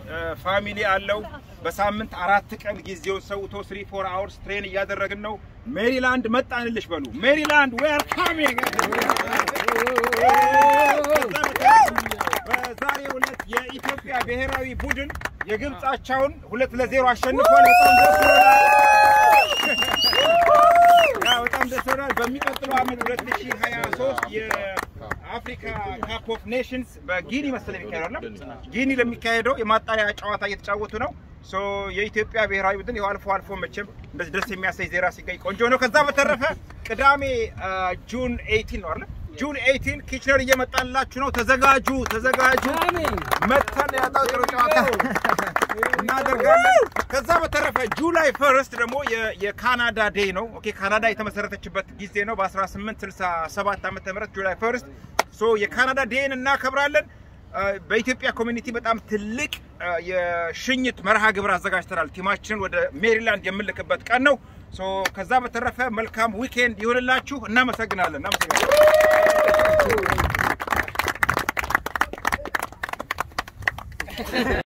ፋሚሊ አለው። በሳምንት አራት ቀን ጊዜውን ሰውቶ ስሪ ፎር አወርስ ትሬን እያደረግን ነው። ሜሪላንድ መጣንልሽ በሉ። ሜሪላንድ ዌር ካሚንግ። በዛሬው ዕለት የኢትዮጵያ ብሔራዊ ቡድን የግብጻቸውን ሁለት ለዜሮ አሸንፏል። በጣም ደስ ይላል። ያው በጣም ደስ ይላል። በሚቀጥለው ዓመት 2023 የአፍሪካ ካፕ ኦፍ ኔሽንስ በጊኒ መሰለኝ የሚካሄደው አይደል? ጊኒ ለሚካሄደው የማጣሪያ ጨዋታ እየተጫወቱ ነው። ሶ የኢትዮጵያ ብሔራዊ ቡድን ያው አልፎ አልፎ መቼም እንደዚህ ደስ የሚያሳይ ዜራ ሲገኝ ቆንጆ ነው። ከዛ በተረፈ ቅዳሜ ጁን 18 ነው አይደል? ጁን 18 ኪችነር እየመጣላችሁ ነው። ተዘጋጁ፣ ተዘጋጁ። መተን ያጣው ጥሩ ጨዋታ እናደርጋለን። ከዛ በተረፈ ጁላይ ፈርስት ደግሞ የ- የካናዳ ዴይ ነው። ኦኬ ካናዳ የተመሰረተችበት ጊዜ ነው በ1867 ዓመተ ምህረት ጁላይ ፈርስት። ሶ የካናዳ ዴይን እናከብራለን። አ፣ በኢትዮጵያ ኮሚኒቲ በጣም ትልቅ አ፣ የሽኝት መርሃ ግብር አዘጋጅተናል። ቲማችንን ወደ ሜሪላንድ የምንልክበት ቀን ነው። ሶ ከዛ በተረፈ መልካም ዊኬንድ ይሁንላችሁ። እናመሰግናለን። እናመሰግናለን።